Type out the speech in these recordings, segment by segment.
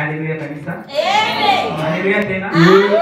Haleluya kanisa. Haleluya tena.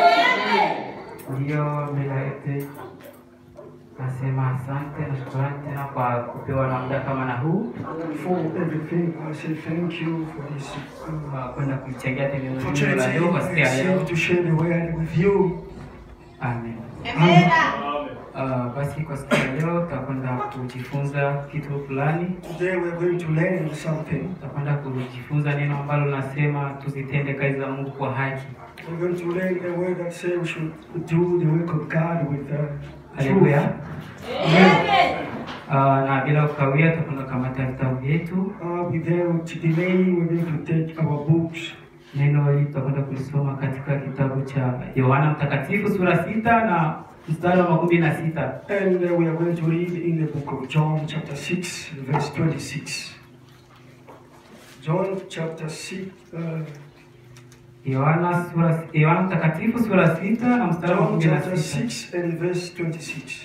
Ndiyo mbele yote nasema asante na shukrani tena kwa kupewa na muda kama na huu For everything, I say thank you for this uh, kwa kwenda kuichangia tena neno la opportunity leo kwa siku ya leo. to share the word with you. Amen. Uh, basi kwa siku ya leo tutakwenda kujifunza kitu fulani. Today we're going to learn something. Tutakwenda kujifunza neno ambalo linasema tuzitende kazi za Mungu kwa haki. We're going to learn a word that says we should do the work of God with uh, Haleluya. truth. Uh, na bila kukawia tutakwenda kamata vitabu vyetu. Uh, without delay, we're going to take our books. Neno hili tutakwenda kulisoma katika kitabu cha Yohana Mtakatifu sura sita na mstari wa makumi na sita. And uh, we are going to read in the book of John, chapter 6, verse 26. John, chapter 6, uh, Yohana sura Yohana Mtakatifu sura sita na mstari wa John, makumi na chapter sita. 6, and verse 26.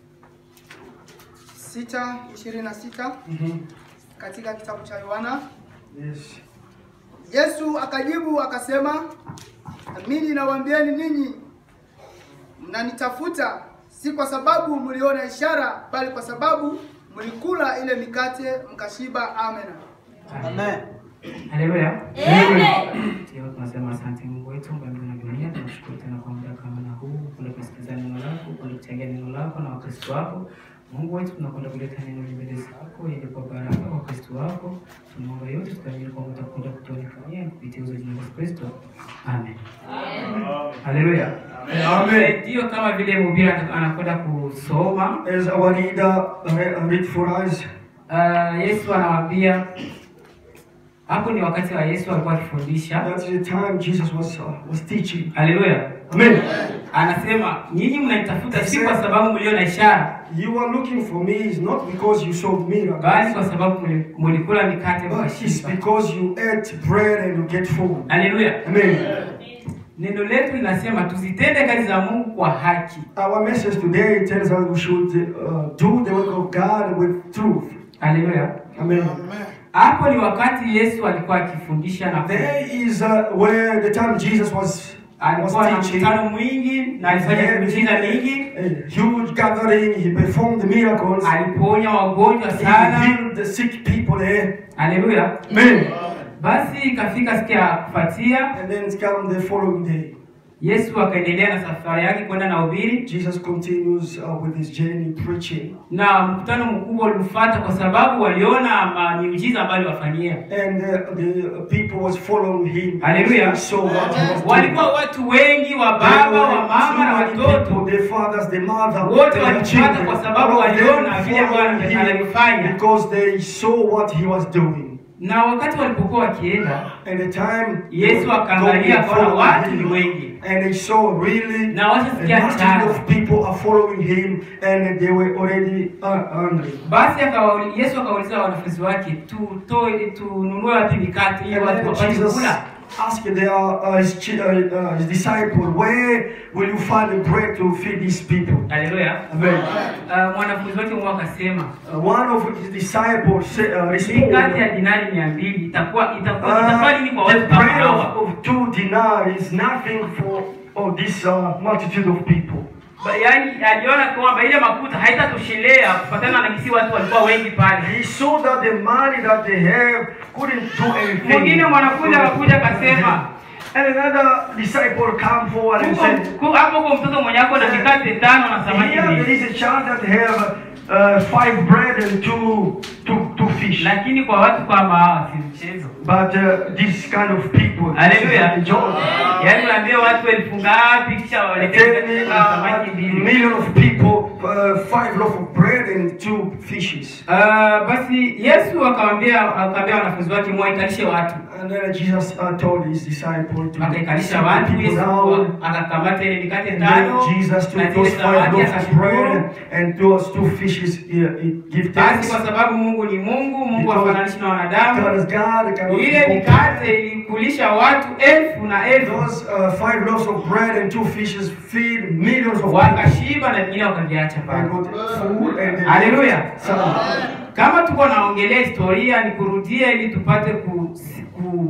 sita ishirini na sita Mhm. katika kitabu cha Yohana. Yes. Yesu akajibu akasema, amini nawaambieni ninyi, mnanitafuta si kwa sababu mliona ishara, bali kwa sababu mlikula ile mikate mkashiba. Amen. Amen. Haleluya. Ndio tunasema asante Mungu wetu mbinguni na dunia. Tunashukuru tena kwa muda kama na huu, kwenda kusikiliza neno lako, kwenda kuchangia neno lako na Wakristo wako. Mungu wetu, tunakwenda kuleta neno hili mbele zako ili kwa baraka kwa Wakristo wako. Tunaomba yote tukaamini kwamba utakwenda kutuonekania kupitia uzo jina la Yesu Kristo. Amen. Haleluya. Amen. Ndio kama vile mhubiri anakwenda kusoma, As our reader uh, read for us, uh, Yesu anawaambia hapo ni wakati wa Yesu alikuwa akifundisha. that's the time Jesus was uh, was teaching. Haleluya. Amen. Anasema nyinyi mnanitafuta si kwa sababu mliona ishara, You are looking for me is not because you saw bali miracles, kwa sababu mli- mlikula mikate but it's mkashiba. because you ate bread and you get full. Haleluya. Amen. Neno letu linasema tuzitende kazi za Mungu kwa haki. Our message today tells us we should uh, do the work of God with truth. Haleluya. Amen. Hapo ni wakati Yesu alikuwa akifundisha na There is uh, where the time Jesus was alikuwa na was teaching. mkutano mwingi na alifanya miujiza mingi, A huge gathering. He performed the miracles. aliponya wagonjwa He sana. healed the sick people there. Haleluya. Amen. Basi ikafika siku ya kufuatia, And then it come the following day. Yesu akaendelea na safari yake kwenda na ubiri Jesus continues uh, with his journey preaching. na mkutano mkubwa ulimfuata kwa sababu waliona ma- miujiza ambayo aliwafanyia. And uh, the people was following him. Hallelujah. So what he was doing. Walikuwa watu wengi wa baba, wa mama na watoto, the fathers, the mother, Wote their walifuata children, kwa sababu all of them waliona vile Bwana followed him alifanya. because they saw what he was doing. na wakati walipokuwa wakienda, And the time Yesu God akaangalia akaona followed watu him, ni wengi, and he saw really na a washasikia multitude njaa. of people are following him, and they were already uh, hungry. Basi akawauli- Yesu akawauliza wanafunzi wake, tutoe tununue wapi mikate ili And watu then wapate Jesus kula? asked their, uh, his, chi- uh, uh, his disciple, where will you find the bread to feed these people? Haleluya. Amen. Uh, mwanafunzi wake mmoja akasema Uh, one of his disciples say, uh, mikate ya responded, dinari mia mbili itakuwa itakuwa itakuwa nini kwa uh, the watu kama bread hawa? of, of two dinar is nothing for oh, this uh, multitude of people. Ba- Yaani aliona kwamba ile makuta haitatoshelea kufatana na kisi watu walikuwa wengi pale. He saw that the money that they have couldn't do anything. Mwingine mwanafunzi akakuja akasema, And another disciple come forward and "Kuko- said, ku- hapo kwa mtoto mwenye ako na mikate tano na samaki Here there mbili, is a child that have uh, five bread and two, two, two fish. lakini kwa watu kama hawa si mchezo. But uh, this kind of people, Hallelujah. this is joy. Yaani unaambia watu elfu ngapi kisha waletee Tell na samaki a mbili. million of people, uh, five loaf of bread and two fishes. Uh, basi Yesu akamwambia akamwambia wanafunzi wake mwaikalishe watu. And then Jesus uh, told his disciple to Akaikalisha sit the watu, people Yesu down. akakamata ile mikate And tano then Jesus na took zile those five samaki loaves of akashukuru. bread and those two fishes. He, he give Basi thanks. kwa sababu Mungu ni Mungu, Mungu Because hafananishi na wanadamu. God is God. cannot be Ile compared. mikate ilikulisha watu elfu na elfu, Those uh, five loaves of bread and two fishes feed millions of people. wakashiba na vingine wakaviacha And pale. got food and they Hallelujah. some. Kama tuko naongelea historia, ni kurudia ili tupate ku, ku,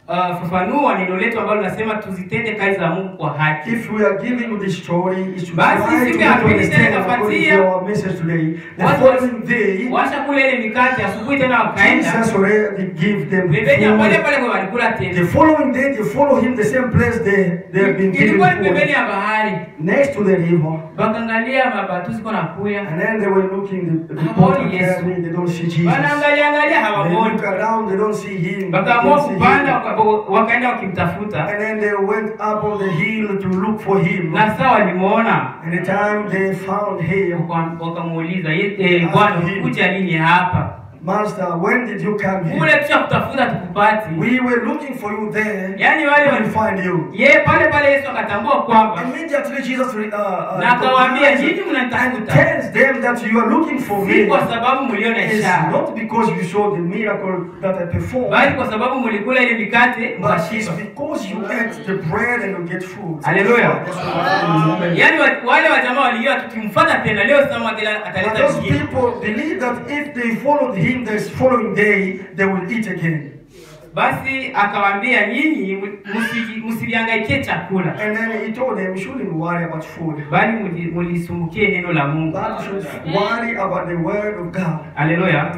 uh, fafanua neno letu ambalo linasema tuzitende kazi za Mungu kwa haki. If we are giving you this story, is to Basi try to siku make ya you pili understand tena according to ikafuatia. our message today. The Watu following day, washa kule ile mikate asubuhi tena wakaenda Jesus already give them pembeni ya pale food. pale kwa walikula The tena. following day, they follow him the same place they, they have been given Ilikuwa ni pembeni food. ya bahari. Next to the river. Wakaangalia mabatu ziko na kuya. And then they were looking, the, the Hawaoni boat are Yesu. carrying, they don't see Jesus. Wanaangalia angalia They hawamoni. look around, they don't see him. They Wakaamua don't see kupanda him. waka- wakaenda wakimtafuta. And then they went up on the hill to look for him. Na saa walimuona And the time they found him, waka- wakamuuliza, "Ye- eh, Bwana kuja nini hapa? Master, when did you come Kule here? tusha kutafuta tukupati. We were looking for you there. Yaani wale We wali- couldn't find you. ye pale pale Yesu akatambua kwamba Immediately Jesus uh, uh, na akawaambia nyinyi and mnanitafuta tells them that you are looking for si me. kwa sababu mliona It's ishara, not because you saw the miracle that I performed, bali kwa sababu mlikula ile mikate but it's mkashiba. because you ate the bread and you get food. Hallelujah. That's what it is. Yaani wa- wale wajamaa walijua tukimfuata tena leo Samuel But ataleta those mgeni. people believe that if they followed him the following day, they will eat again. Basi akawaambia nyinyi msiji- msiliangaikie chakula, And then he told them, you shouldn't worry about food, bali muli- mulisumbukie neno la Mungu. but you should worry about the word of God. Haleluya.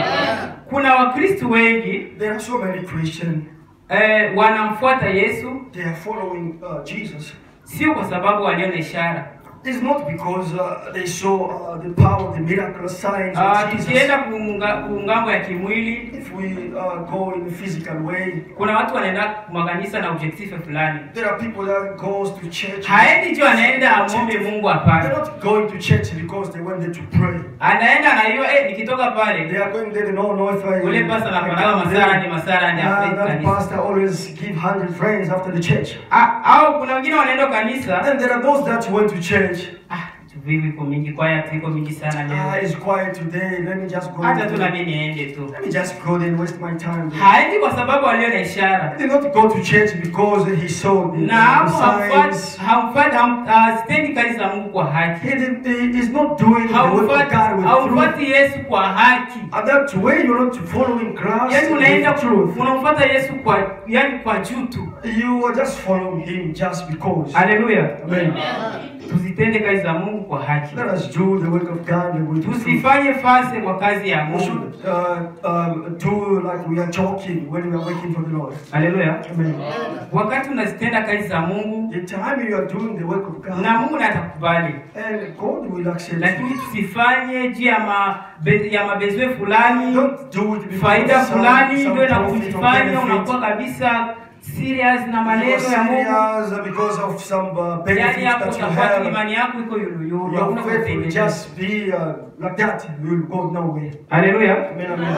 Kuna Wakristo wengi There are so many Christians, eh, wanamfuata Yesu they are following uh, Jesus. sio kwa sababu waliona ishara. It's not because uh, they saw uh, the power of the miraculous signs Ah, of Jesus. tukienda kuunga- kuungambo ya kimwili If we uh, go in a physical way, kuna watu wanaenda makanisa na objective fulani there are people that goes to church. haendi tu anaenda amwombe mungu They're hapana not going to church because they went there to pray. anaenda na hiyo eh, nikitoka They pale are going there to know, know if I. ule pasta I anapandaga come masara there. ni masara ni Ah, hapo that kanisa pastor always give hundred friends after the church. Ah, au kuna wengine wanaenda kanisa And there are those that went to church. ah vivi iko mingi kwaya tu iko mingi sana Ah, leo it's quiet today. Let me just go. hata tu na Let mimi niende tu me just go there and waste my time. there. haendi kwa sababu aliona ishara He did not go to church because he saw the, na hapo the hamfuati signs. hamfuati ham- ah, sitendi kazi za Mungu kwa haki He, did, he is not doing the work of Haumfuati- God with truth. haumfuati Yesu kwa haki And that way you're not following Christ yaani unaenda with truth. unamfuata Yesu kwa yani kwa juu tu You are just following him just because. haleluya Amen. tuzitende kazi za Mungu kwa haki Let us do the work of God with truth. tusifanye fase kwa kazi ya We Mungu should uh, um, do like we are joking when we are working for the Lord. haleluya Amen. wakati unazitenda kazi za Mungu The time you are doing the work of God, na Mungu na atakubali and God will accept lakini you. tusifanye juu ya mabe, ya mabezwe fulani Don't do it because faida of some, fulani some ndio na profit or kujifanya benefit. unakuwa kabisa serious na You are maneno ya Mungu serious because of some uh, yani benefits hapo that you utakuwa tu have. imani yako iko yuluyulu Your hakuna faith will kuendelea just be uh, like that. You will go nowhere. haleluya Amen. Amen.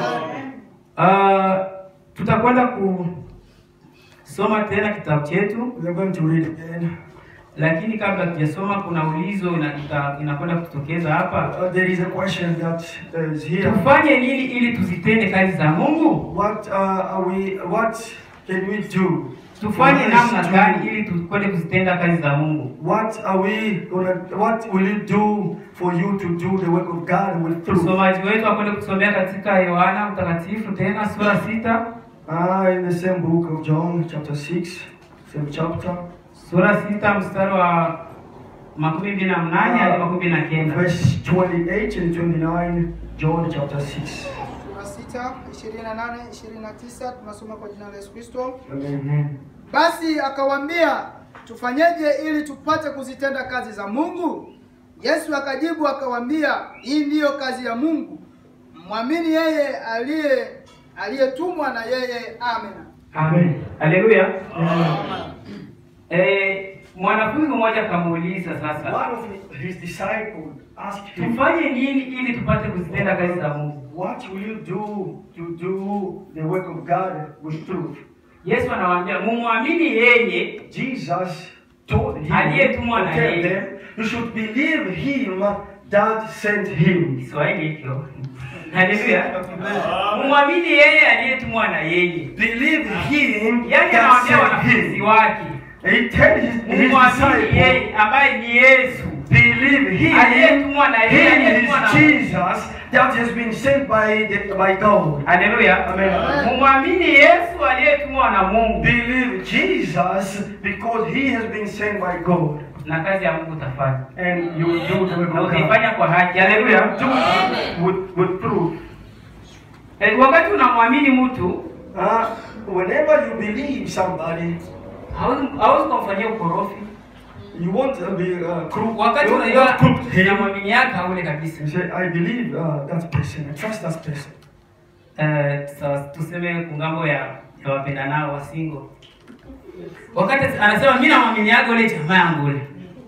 Uh, tutakwenda kusoma tena kitabu chetu, We are going to read again. lakini kabla tujasoma, kuna ulizo ina- ita- inakwenda kutokeza hapa. Uh, there is a question that uh, is here. Tufanye nini ili tuzitende kazi za Mungu? What uh, are we? What can we do? Tufanye for us namna to- gani ili tukwende kuzitenda kazi za Mungu? What are we gonna? What will you do for you to do the work of God with truth? Msomaji wetu akwende kusomea katika Yohana Mtakatifu tena sura sita Ah, in the same book of John, chapter six, same chapter, sura sita mstari wa makumi mbili na mnane hadi makumi mbili na kenda. verse twenty-eight and twenty-nine. John chapter six. Sura sita, 28, 29 tunasoma kwa jina la Yesu Kristo. Amen. Basi akawaambia, tufanyeje ili tupate kuzitenda kazi za Mungu? Yesu akajibu akawaambia, hii ndiyo kazi ya Mungu, mwamini yeye aliye aliyetumwa na yeye. Amen. Amen. Haleluya. Eh, mwanafunzi mmoja akamuuliza sasa, One of his disciples asked him, tufanye nini ili tupate kuzitenda kazi za Mungu? What will you do to do the work of God with truth? Yesu anawaambia mumwamini yeye Jesus told him, Aliyetumwa na tell yeye. them, you should believe him that sent him. Kiswahili hicho. Haleluya. Mumwamini yeye aliyetumwa na yeye. Believe him Yaani that anawaambia sent wanafunzi him. wake He tell his, his mumwamini disciples, yeye ambaye ni Yesu believe him, aliyetumwa na yeye him aliyetumwa na is Mungu. Jesus that has been sent by, the, by God. Haleluya. Amen. Mumwamini Yesu aliyetumwa na Mungu Believe Jesus because he has been sent by God. na kazi ya Mungu utafanya. And you will do the work Na of God. utaifanya kwa haki. Haleluya. Do it with, with truth. Eh, Wakati unamwamini mtu Uh, whenever you believe somebody, hauwezi hauwezi kumfanyia ukorofi. you want to be uh, crook. Wakati you unajua want to crook him. unamwamini yake haule kabisa. You say, I believe uh, that person. I trust that person. Eh, sawa, tuseme kungambo ya ya wapenda nao wasingo. Wakati anasema mimi namwamini yake ule jamaa yangu ule.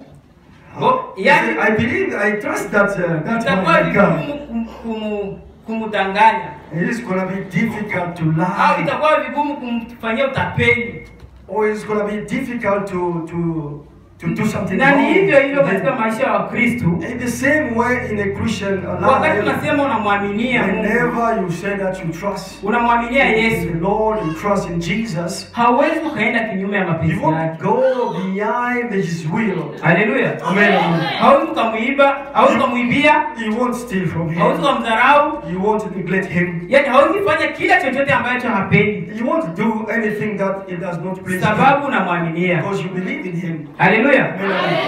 Go, You yani say, I believe, I trust that uh, that itakuwa my God. vigumu kum- kumu- kumdanganya It is gonna be difficult to au lie, itakuwa vigumu kumfanyia utapeli. or it's gonna be difficult to to to do something Na ni wrong. hivyo hivyo with katika them. maisha ya Wakristo. In the same way, in a Christian Wakati life, unasema unamwaminia Mungu, whenever you say that you trust unamwaminia in Yesu, the Lord, you trust in Jesus, hauwezi ukaenda kinyume ya you mapenzi won't yake. go behind His will. Haleluya. Amen. Hauwezi ukamuiba, hauwezi ukamwibia, You won't steal from hauwezi Him. ukamdharau, You won't neglect Him. yaani hauwezi fanya kila chochote ambacho hapendi, You won't do anything that it does not please Him sababu unamwaminia. because you believe in Him. Haleluya. Amen.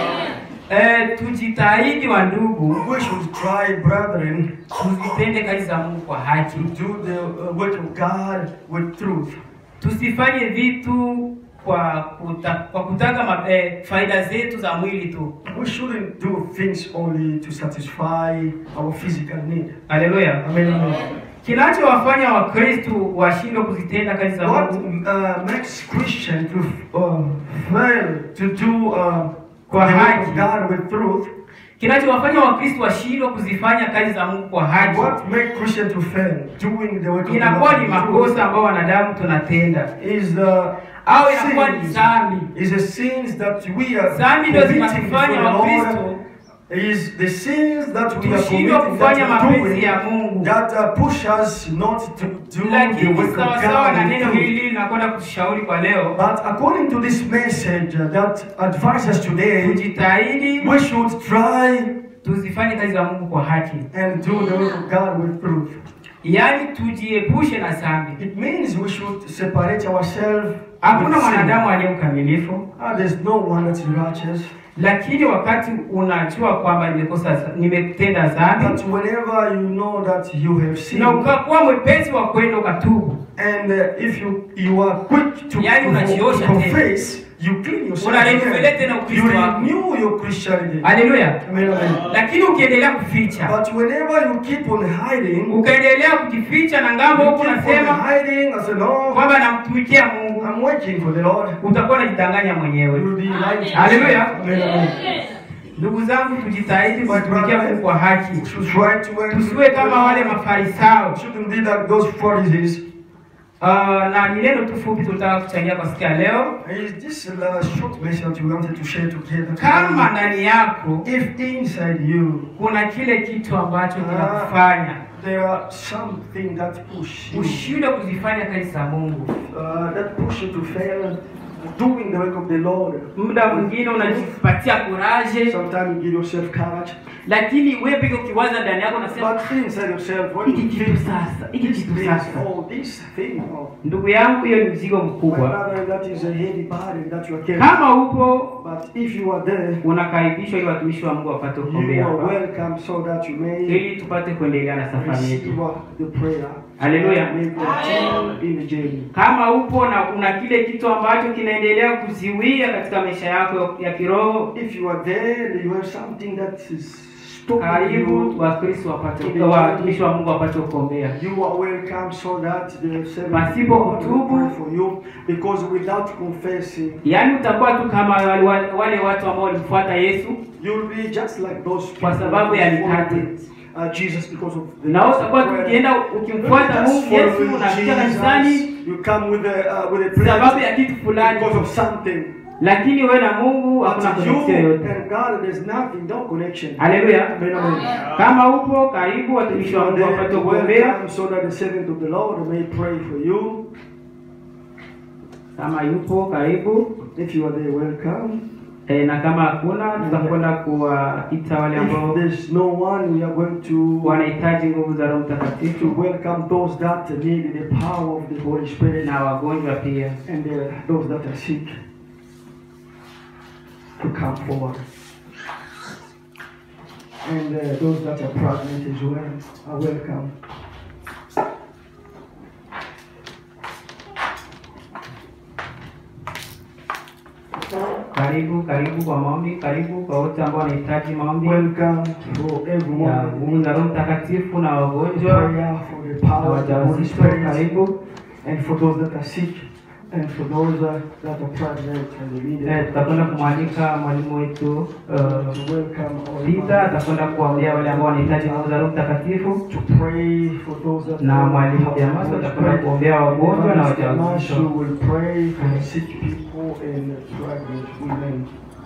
Eh, tujitahidi wa ndugu, We should try, brethren, tuzitende kazi za Mungu kwa haki, to do the uh, work of God with truth. tusifanye vitu kwa kuta, kwa kutaka ma, eh, faida zetu za mwili tu. We shouldn't do things only to satisfy our physical need. Haleluya. Amen. amen. Kinachowafanya Wakristo washindwe kuzitenda kazi za What Mungu uh, makes Christian to uh, fail to do uh, the Kwa work haki. of God with truth? kinachowafanya Wakristo washindwe kuzifanya kazi za Mungu kwa haki What makes Christian to fail doing the work of inakuwa God ni with truth makosa ambayo wanadamu tunatenda is the au inakuwa ni sins, dhambi. is the sins that we are Dhambi ndio committing zinatufanya before the Wakristo Lord is the sins that we are tushindwe committing kufanya that we are mapenzi doing ya Mungu, that uh, push us not to do the lakini work of sawasawa na God neno with truth. hili linakwenda kushauri kwa leo, But according to this message uh, that advises today, tujitahidi we should try tuzifanye kazi za Mungu kwa haki, and do the work of God with truth. yaani tujiepushe na dhambi. It means we should separate ourselves. Hakuna with sin. mwanadamu aliye mkamilifu, Ah, there's no one that's righteous. lakini wakati unajua kwamba nimekosa, nimetenda dhambi But whenever you know that you have sinned, na ukakuwa mwepesi wa kwenda ukatubu, and uh, if you you are quick to, Yani to, unajiosha confess, you clean yourself. Unarejelea tena You Ukristo wako. renew your Christianity. haleluya. Amen, amen. Lakini ukiendelea kuficha, But whenever you keep on hiding, ukaendelea kujificha na ngambo you huku keep on unasema hiding. I say no, kwamba namtumikia Mungu, I'm waiting for the Lord. utakuwa unajidanganya You mwenyewe. will be lying. Hallelujah. Amen, amen. Ndugu zangu, tujitahidi kumtumikia Mungu kwa haki, We should try to work. tusiwe kama wale Mafarisayo. Shouldn't be like those Pharisees. Uh, na ni neno tu fupi tulitaka kuchangia kwa siku ya leo. Is this a short message we wanted to share together? Kama ndani yako if inside you kuna kile kitu ambacho kinakufanya there are something that push you, ushindwe kuzifanya kazi za Mungu, uh, that push you to fail doing the work of the Lord. muda mwingine unajipatia kuraje, Sometimes you give yourself courage, lakini wewe peke ukiwaza ndani yako unasema but inside yourself, when hiki you kitu think sasa, hiki this kitu thing, sasa. oh, this thing, oh, Ndugu yangu, hiyo ni mzigo my mkubwa. brother, that is a heavy burden that you are carrying. Kama upo But if you are there, unakaribishwa ili watumishi wa Mungu wapate you kuombea are hapa, welcome so that you may ili tupate kuendelea na safari yetu. receive the prayer. Hallelujah. May continue in the journey. Kama upo na una kile kitu ambacho kinaendelea kuziwia katika maisha yako ya kiroho, If you are there, and you have something that is stopping karibu you. Wakristo wapate watumishi wa Mungu wapate kuombea. You are welcome so that the servant Pasipo of God will kutubu. pray for you because without confessing Yaani utakuwa tu kama wale, wale watu ambao walimfuata Yesu, you'll be just like those people Kwa sababu ya who mikate. followed, uh, Jesus because of the na wewe utakuwa tu bread. ukienda You'll ukimfuata just Mungu Yesu, following unafika Jesus. kanisani You come with a uh, with a sababu plate ya kitu fulani, because of something. lakini wewe na Mungu hakuna But you connection yoyote. and God, there's nothing, no connection. Haleluya! Amen, amen. Kama upo karibu, If watumishi you wa are Mungu there, wapate you're kuombea. welcome so that the servant of the Lord may pray for you. Kama yupo karibu, If you are there, welcome. Eh, na kama hakuna tutakwenda kuwaita wale If ambao there's no one, we are going to wanahitaji nguvu za Roho to Mtakatifu welcome those that need the power of the Holy Spirit na wagonjwa pia. and uh, those that are sick to come forward. And uh, those that are pregnant as well are welcome. Karibu, karibu kwa maombi, karibu kwa wote ambao wanahitaji maombi Welcome for ya everyone. nguvu za Roho Mtakatifu na wagonjwa Prayer for the na power of the Holy wajawazito, Spirit. karibu. And for those that are sick and for those uh, that are pregnant and the Eh, leader. tutakwenda kumwalika mwalimu wetu uh, to welcome our Lita atakwenda kuwaombea wale ambao wanahitaji nguvu za Roho Mtakatifu, to pray for those that na are mwalimu Jamaso atakwenda kuombea wagonjwa na Evangelist Damasio wajawazito. will pray for the sick people and pregnant women.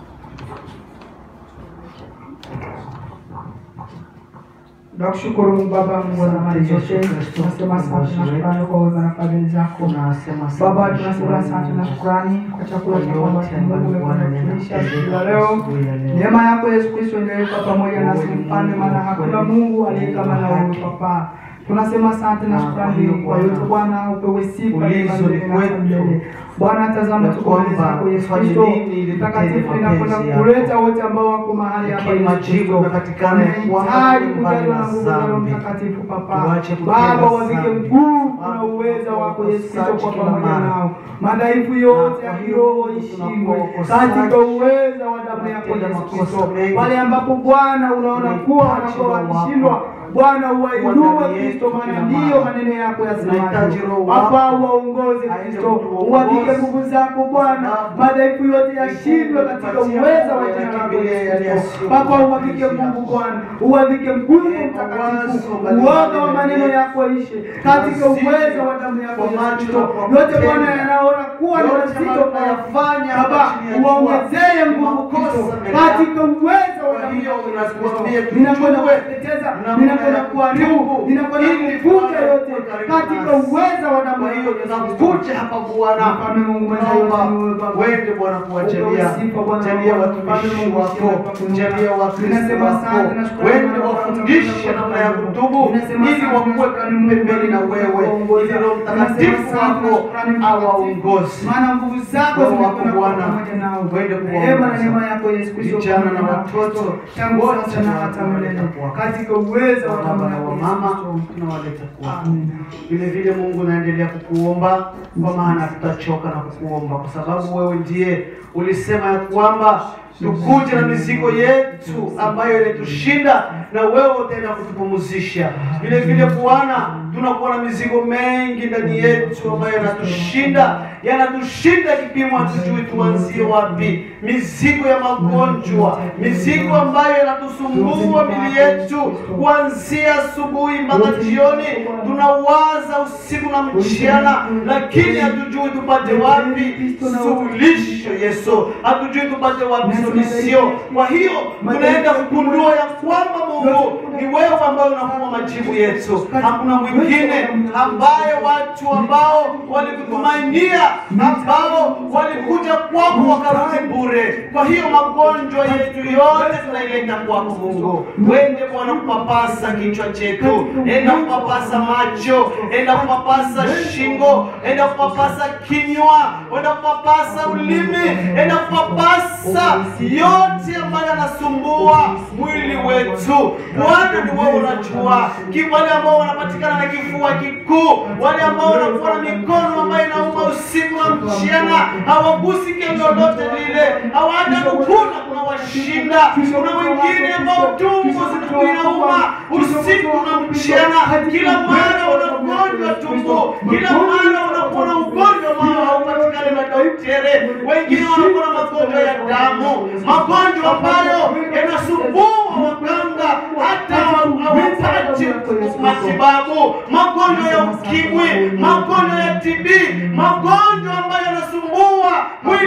Nakushukuru Mungu Baba, Mungu wa mali zote, tunasema asante na shukrani kwa wema na fadhili zako. Baba, tunasema asante na shukrani kwa chakula cha kwamba Mungu umekutulisha siku ya leo. Neema yako Yesu Kristo endelee kuwa pamoja nasi mfalme, maana hakuna Mungu aliye kama na wewe Papa. Tunasema asante na shukrani kwa yote Bwana, upewe sifa Ulizo ni na kwetu. milele. Bwana, tazama Ya tuko mbele kwamba zako Yesu fanye Kristo, nini ili mtakatifu tutende inakwenda mapenzi yako. kuleta wote ambao wako mahali hapa Lakini Yesu majibu Kristo. yamepatikana ya kwamba Tunahitaji tumeungana kujaliwa na na nguvu za Roho dhambi. Mtakatifu Papa. Tuache kutenda Baba, wavike dhambi. nguvu na Baba, uweza wako Yesu Kristo kwa tusache kila pamoja mara. nao. Madhaifu yote Na ya kwa hiyo kiroho ishindwe tunapokosaji, katika uweza wa damu yako tunatenda Yesu makosa Kristo. mengi. Pale ambapo Bwana unaona kuwa Tunahitaji wanakuwa Roho wakishindwa wako. Bwana uwainue Kuwa ndani Kristo, yetu maana kila ndiyo mara. maneno yako Tunahitaji yasemayo. Roho Papa, wako. uwaongoze Aende Kristo, kutuongoza. uwavike nguvu zako Bwana, Sababu madhaifu yote yashindwe Mungu katika tupatie uweza wa moyo jina lako yakimbilie Yesu yale Kristo. yasiyo Papa, kwa uwavike mapenzi Mungu yako. Bwana, uwavike nguvu Eh, mtakatifu, mawazo mbalimbali uoga wa ndani maneno yetu. yako ishe katika Mazito uweza wa damu yako kwa Yesu macho Kristo. na kwa Yote kutenda. Bwana yanaona kuwa ni Yote mazito ambayo kuyafanya, tunayafanya Baba, hapa chini ya jua, uwaongezee nguvu makosa Kristo mbele katika uweza wa Kwa damu hiyo yako Yesu tunatuambia Kristo. Ninakwenda tujue kuteketeza, namna ninakwenda ya kuharibu, kutubu, ninakwenda ili kuvuta Bwana yote uwe karibu katika nasi. uweza wa damu Kwa yako hiyo Yesu Kristo. tunakuja hapa Bwana, Mfalme Mungu mwenye naomba yote ni wewe Baba. wende Bwana kuwajalia, Upewe sifa Bwana jalia Mungu, watumishi Mfalme Mungu, wako, sifa kwako Mungu. jalia Wakristo Ninasema wako, asante na shukrani wende Bwana, wafundishe kwa namna ya Mungu. kutubu, Ninasema ili asante na wakuwe shukrani Mungu, pembeni na kwa wewe, kuongoza. ili Roho Ninasema Mtakatifu asante na wako shukrani mtakatifu. awaongoze. Maana nguvu zako Roho wako zinakwenda kwa Bwana, pamoja nao. wende Rehema na kuwaongoza. neema yako Yesu Kristo Vijana na pamoja nao. watoto, tangu wote sasa na hata milele kwako. katika uwezo wa damu Baba na yako Yesu wamama Kristo. tunawaleta kwako. Amen. Vile vile Mungu naendelea kukuomba kwa maana tutachoka na kukuomba, kwa sababu wewe ndiye ulisema ya kwamba tukuje na mizigo yetu ambayo ilitushinda na wewe utaenda kutupumzisha. Vile vile Bwana, tunakuwa na mizigo mengi ndani yetu ambayo yanatushinda, yanatushinda kipimo, hatujui tuanzie wapi. Mizigo ya magonjwa, mizigo ambayo yanatusumbua mili yetu kuanzia asubuhi mpaka jioni, tunawaza usiku na mchana, lakini hatujui tupate wapi suluhisho. Yesu, hatujui tupate wapi solution. Kwa hiyo tunaenda kugundua ya kwamba Mungu ni wewe ambaye unakuwa majibu yetu, hakuna mwingine ambaye watu ambao walikutumainia, ambao walikuja kwako wakarudi bure. Kwa hiyo magonjwa yetu yote tunaileta kwako Mungu. Wende Bwana kupapasa kichwa chetu, enda kupapasa macho, enda kupapasa shingo, enda kupapasa kinywa, enda kupapasa ulimi, enda kupapasa yote ambayo yanasumbua mwili wetu. Bwana, ni wewe unajua Ki- wale ambao wanapatikana na kifua kikuu, wale ambao wanakuwa na mikono ambayo inauma usiku na mchana, hawagusi kendo lolote lile, hawana kukuna, kuna washinda. Kuna wengine ambao tumbo zinakuwa inauma usiku na mchana, kila mara unagonjwa tumbo, kila mara unakuwa na ugonjwa ambao haupatikani na daktari. Wengine wanakuwa na magonjwa ya damu, magonjwa ambayo yanasumbua waganga hata hawapati matibabu, magonjwa ya ukimwi, magonjwa ya TB, magonjwa ambayo yanasumbua mwili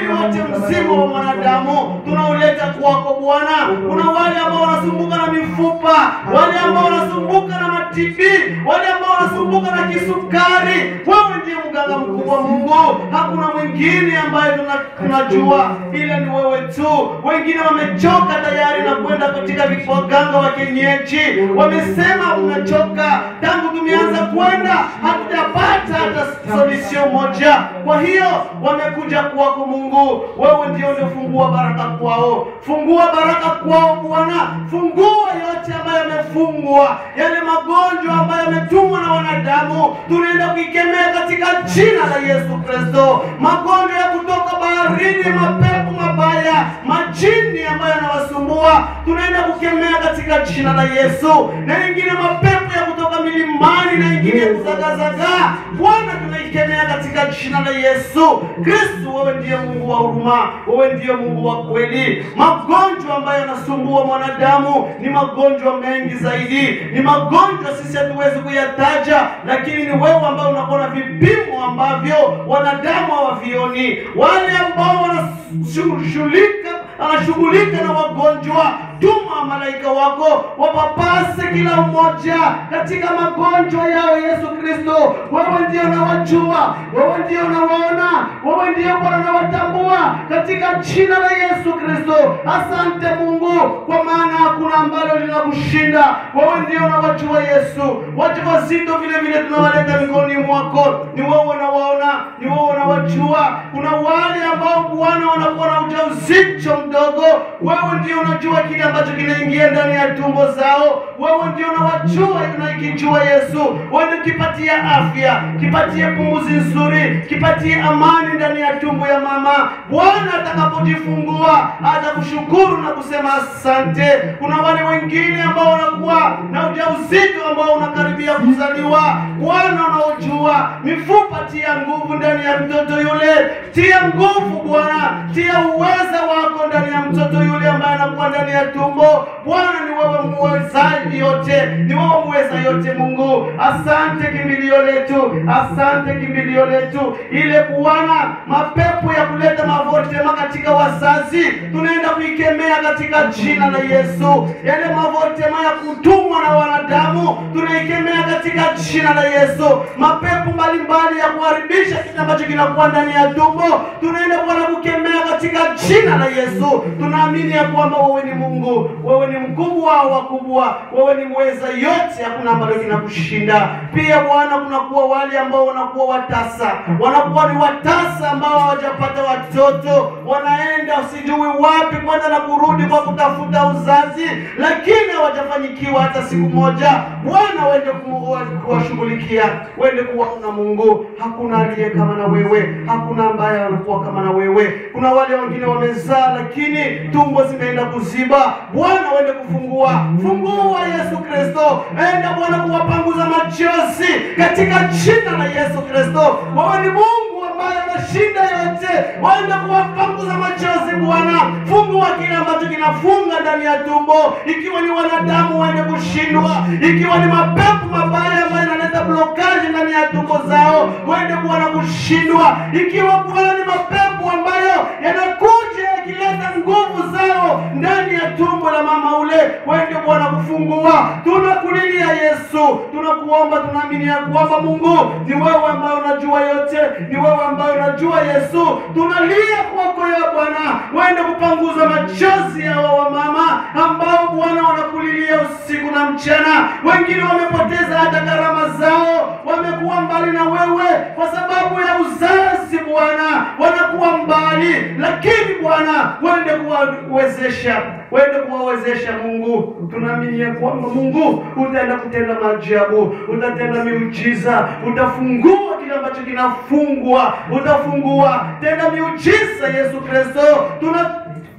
mwili wote mzima wa mwanadamu tunauleta kwako Bwana. Kuna wale ambao wanasumbuka na mifupa, wale ambao wanasumbuka na matibi, wale ambao wanasumbuka na kisukari. Wewe ndiye mganga mkubwa Mungu, hakuna mwingine ambaye tuna- tunajua ila ni wewe tu. Wengine wamechoka tayari na kwenda katika waganga wa kienyeji, wamesema mnachoka, tangu tumeanza kwenda hatujapata hata solution moja. Kwa hiyo wamekuja kwako Mungu, wewe ndio unafungua baraka kwao, fungua baraka kwao Bwana, fungua yote ambayo yamefungwa, yale magonjwa ambayo yametumwa na wanadamu, tunaenda kuikemea katika jina la Yesu Kristo. Magonjwa ya kutoka baharini, mapepo mabaya, majini ambayo yanawasumbua, tunaenda kukemea katika jina la Yesu, na ingine mapepo ya kutoka milimani na ingine ya kuzagazagaa, Bwana tunaikemea katika jina la Yesu Kristo. Wewe ndiye Mungu wa huruma, wewe ndiye Mungu wa kweli. Magonjwa ambayo yanasumbua mwanadamu ni magonjwa mengi zaidi, ni magonjwa sisi hatuwezi kuyataja, lakini ni wewe ambao unakuwa na vipimo ambavyo wanadamu hawavioni. Wale ambao wanashughulika anashughulika na wagonjwa, tuma malaika wako wapapase kila mmoja katika magonjwa yao. Yesu Kristo, wewe ndio unawajua, wewe ndio unawaona, wewe ndio Bwana unawatambua katika jina la Yesu Kristo. Asante Mungu, kwa maana hakuna ambalo linakushinda. Wewe ndio unawajua Yesu. Wajawazito vile vile tunawaleta mikononi mwako, ni wewe unawaona, ni wewe unawajua. Kuna wale ambao Bwana wanakuwa na ujauzito mdogo, wewe ndio unajua kile ambacho kinaingia ndani ya tumbo zao. Wewe ndio unawajua na ikijua Yesu, wewe kipatia afya, kipatie pumzi nzuri, kipatie amani ndani ya tumbo ya mama. Bwana atakapojifungua atakushukuru na kusema asante. Kuna wale wengine ambao wanakuwa na ujauzito ambao unakaribia kuzaliwa, Bwana unaojua mifupa, tia nguvu ndani ya mtoto yule, tia nguvu Bwana, tia uweza wako ndani ya mtoto yule ambaye anakuwa ndani ya tumbo. Bwana ni wewe muwezaji yote, ni wewe muweza yote. Mungu, asante kimbilio letu, asante kimbilio letu, ile Bwana mapepo ya kuleta mavotema katika wazazi tunaenda kuikemea katika jina la Yesu. Yale mavotema ya kutumwa na wanadamu tunaikemea katika jina la Yesu. Mapepo mbalimbali ya kuharibisha kitu ambacho kinakuwa ndani ya tumbo tunaenda Bwana kukemea katika jina la Yesu. Tunaamini ya kwamba wewe ni Mungu, wewe ni mkubwa wa wakubwa, wewe ni mweza yote, hakuna ambalo kinakushinda. Pia Bwana, kunakuwa wale ambao wanakuwa watasa, wanakuwa ni watasa ambao hawajapata watoto, wanaenda sijui wapi kwenda na kurudi kwa kutafuta uzazi, lakini hawajafanyikiwa hata siku moja. Bwana, wende ku- kuwashughulikia, wende kuwaona Mungu. Hakuna aliye kama na wewe, hakuna ambaye anakuwa kama na wewe. Kuna wale wengine wamezaa, lakini tumbo zimeenda kuziba. Bwana, wende kufungua, fungua Yesu Kristo, enda Bwana kuwapanguza machozi katika jina la Yesu Kristo. Wewe ni Mungu ambaye anashinda yote, waenda kuwapanguza machozi Bwana, fungua kile ambacho kinafunga ndani ya tumbo, ikiwa ni wanadamu waende kushindwa, ikiwa ni mapepo mabaya ambayo yanaleta blokaji ndani ya tumbo zao, waende Bwana kushindwa, ikiwa Bwana ni mapepo ambayo yanakuja yakileta nguvu zao ndani ya tumbo la mama ule, waende Bwana kufungua. Tunakulilia Yesu, tunakuomba, tunaamini ya kwamba Mungu ni wewe ambaye unajua yote, ni wewe ambaye unajua Yesu. Tunalia kwako ya Bwana, waende kupanguza machozi ya wa wamama ambao Bwana wanakulilia usiku na mchana. Wengine wamepoteza hata gharama zao, wamekuwa mbali na wewe kwa sababu ya uzazi Bwana, wanakuwa mbali, lakini Bwana wende kuwawezesha, wende kuwawezesha Mungu. Tunaamini ya kwamba Mungu utaenda kutenda maajabu, utatenda miujiza, utafungua kile ambacho kinafungwa, utafungua tena miujiza. Yesu Kristo tuna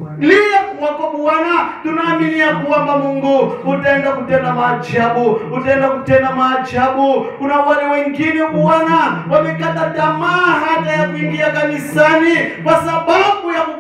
lia kwako Bwana, tunaamini ya kwamba Mungu utaenda kutenda maajabu, utaenda kutenda maajabu. Kuna wale wengine Bwana wamekata tamaa hata ya kuingia kanisani kwa sababu ya kuko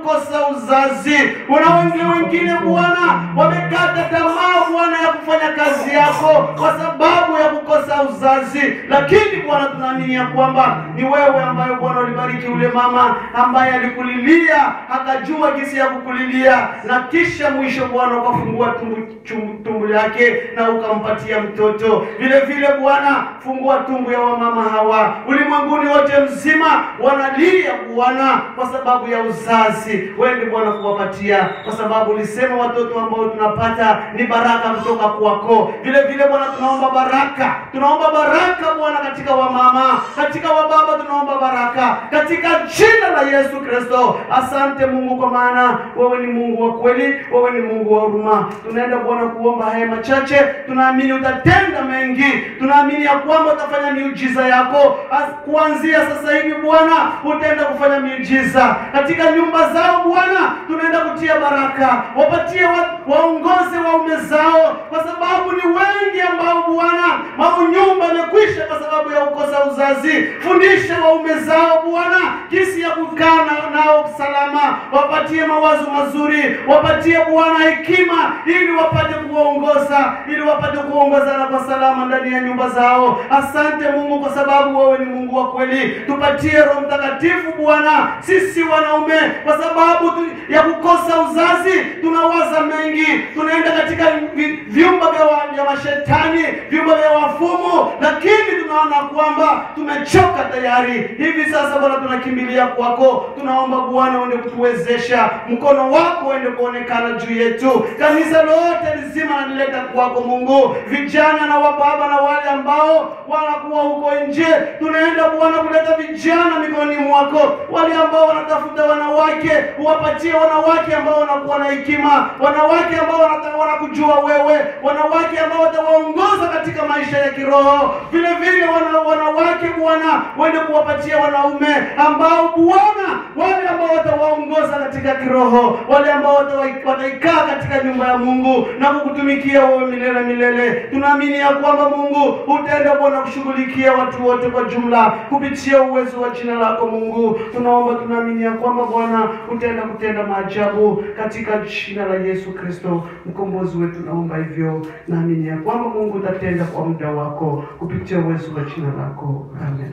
kukosa uzazi. Una wengine wengine Bwana wamekata tamaa Bwana ya kufanya kazi yako kwa sababu ya kukosa uzazi, lakini Bwana tunaamini ya kwamba ni wewe ambaye Bwana ulibariki ule mama ambaye alikulilia akajua jinsi ya kukulilia, na kisha mwisho Bwana ukafungua tumbo, chum- tumbo lake na ukampatia mtoto. Vile vile Bwana, fungua tumbo ya wamama hawa ulimwenguni wote mzima, wanalia Bwana kwa sababu ya uzazi. Wewe Bwana kuwapatia, kwa sababu ulisema watoto ambao tunapata ni baraka kutoka kwako. Vile vile Bwana, tunaomba baraka, tunaomba baraka Bwana katika wamama, katika wababa, tunaomba baraka katika jina la Yesu Kristo. Asante Mungu, kwa maana wewe ni Mungu wa kweli, wewe ni Mungu wa huruma. Tunaenda Bwana kuomba haya machache, tunaamini utatenda mengi, tunaamini ya kwamba utafanya miujiza yako As- kuanzia sasa hivi Bwana, utaenda kufanya miujiza katika nyumba zao Bwana, tunaenda kutia baraka, wapatie wa, waongoze waume zao, kwa sababu ni wengi ambao Bwana maunyumba amekwisha kwa sababu ya kukosa uzazi. Fundisha waume zao Bwana jinsi ya kukaa na- nao salama, wapatie mawazo mazuri, wapatie Bwana hekima ili wapate kuwaongoza, ili wapate kuongozana kwa salama ndani ya nyumba zao. Asante Mungu kwa sababu wewe ni Mungu wa kweli. Tupatie Roho Mtakatifu Bwana, sisi wanaume, kwa sababu tu, ya kukosa uzazi tunawaza mengi, tunaenda katika vi- vyumba vya, wa, vya mashetani, vyumba vya wafumu, lakini tunaona kwamba tumechoka tayari. Hivi sasa Bwana, tunakimbilia kwako, tunaomba Bwana uende kutuwezesha, mkono wako uende kuonekana juu yetu. Kanisa lote lizima nalileta kwako Mungu, vijana na wababa na wale ambao wanakuwa huko nje, tunaenda Bwana kuleta vijana mikononi mwako, wale ambao wanatafuta wanawake, uwapatie wanawake ambao wanakuwa na hekima, wanawake ambao wanata- wanakujua wewe, wanawake ambao watawaongoza katika maisha ya kiroho. Vile vile wana, wanawake Bwana, wende kuwapatia wanaume ambao Bwana, wale ambao watawaongoza katika kiroho, wale ambao watawa- wataikaa katika nyumba ya Mungu na kukutumikia wewe milele milele. Tunaamini ya kwamba Mungu utaenda Bwana kushughulikia watu wote kwa jumla kupitia uwezo wa jina lako Mungu. Tunaomba, tunaamini ya kwamba Bwana utaenda kutenda maajabu katika jina la Yesu Kristo mkombozi wetu. Naomba hivyo, naamini ya kwamba Mungu utatenda kwa muda wako kupitia uwezo wa jina lako. Amen.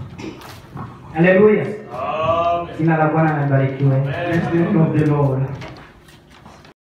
Haleluya. Jina la Bwana libarikiwe. Bless the name of the Lord.